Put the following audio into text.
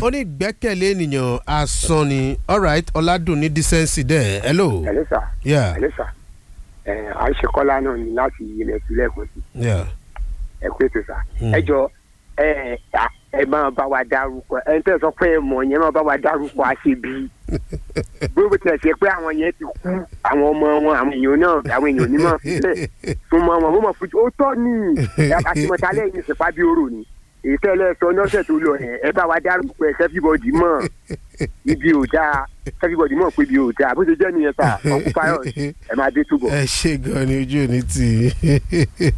ó ní ìgbẹ́kẹ̀lé ènìyàn asán ni alright ọ̀làdùn ní decency dẹ̀ hello. ẹ̀lẹ́ sà yeah ẹ̀lẹ́ sà ẹ̀ àìṣekọ́lá náà ni láti ilẹ̀ sílẹ̀ kan sí yeah. ẹ pé tó sà Mm. ẹ jọ ẹ ẹ máa bá wa dárúkọ ẹ tẹ́ sọ pé ẹ mọ̀ yẹn máa bá wa dárúkọ àṣebí gbogbo tẹ̀ ṣe pé àwọn yẹn ti kú àwọn ọmọ wọn àwọn èèyàn náà àwọn èèyàn onímọ̀ sílẹ̀ súnmọ́ wọn mo mọ̀ fún ó tọ́ ni àtìmọ̀tálẹ̀ yìí ṣèpá bí orò ni èyí tẹ́lẹ̀ sọ lọ́sẹ̀ tó lọ yẹn ẹ bá wa dárúkọ ẹ everybody mọ̀ ibi ò dáa everybody mọ̀ pé ibi ò dáa bó ṣe jẹ́ nìyẹn sà ọkùnfàyọ̀ ẹ máa dé túbọ̀. ẹ ṣe gan ni ojú ò ní tì í.